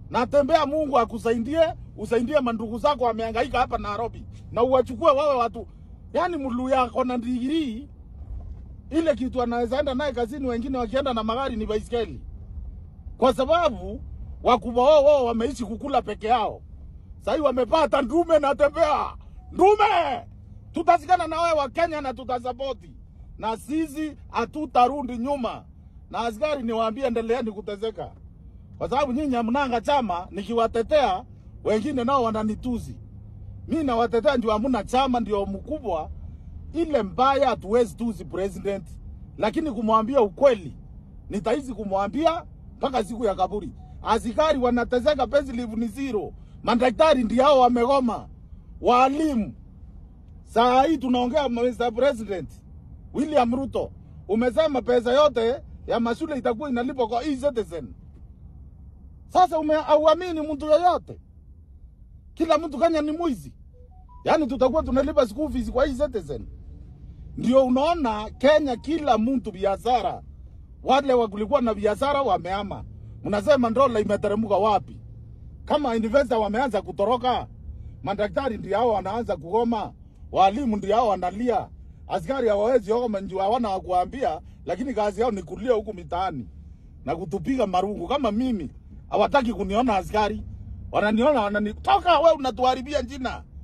natembea Mungu akusaidie, usaidie mandugu zako wamehangaika hapa Nairobi, na uwachukue wawe watu, yani Mluya ako na digrii ile kitu anaweza enda naye kazini, wengine wakienda na magari ni baiskeli, kwa sababu wakubwa wao wao wameishi kukula peke yao. Sahii wamepata ndume, natembea ndume, tutasikana na wewe wa Kenya na tutasapoti, na sisi hatutarudi nyuma. Na askari niwaambie, endeleeni kuteseka, kwa sababu nyinyi hamnanga chama. Nikiwatetea wengine nao wananituzi, mi nawatetea ndio hamuna chama, ndio mkubwa ile mbaya hatuwezi tuzi president, lakini kumwambia ukweli nitaizi kumwambia mpaka siku ya kaburi. Askari wanateseka, payslip ni zero, madaktari ndio hao wamegoma, walimu. Saa hii tunaongea, Mr. President William Ruto, umesema pesa yote ya mashule itakuwa inalipwa kwa e-citizen. Sasa ume auamini mtu yoyote, kila mtu Kenya ni mwizi, yaani tutakuwa tunalipa school fees kwa e-citizen. Ndio unaona Kenya, kila mtu biashara, wale wakulikuwa na biashara wameama. Mnasema dola imeteremka wapi? Kama investor wameanza kutoroka, madaktari ndio hao wanaanza kugoma, walimu ndio hao wanalia, askari hawawezi goma njoo hawana wa kuambia, lakini kazi yao ni kulia huku mitaani na kutupiga marungu. Kama mimi hawataki kuniona askari, wananiona wanani, toka wewe, unatuharibia jina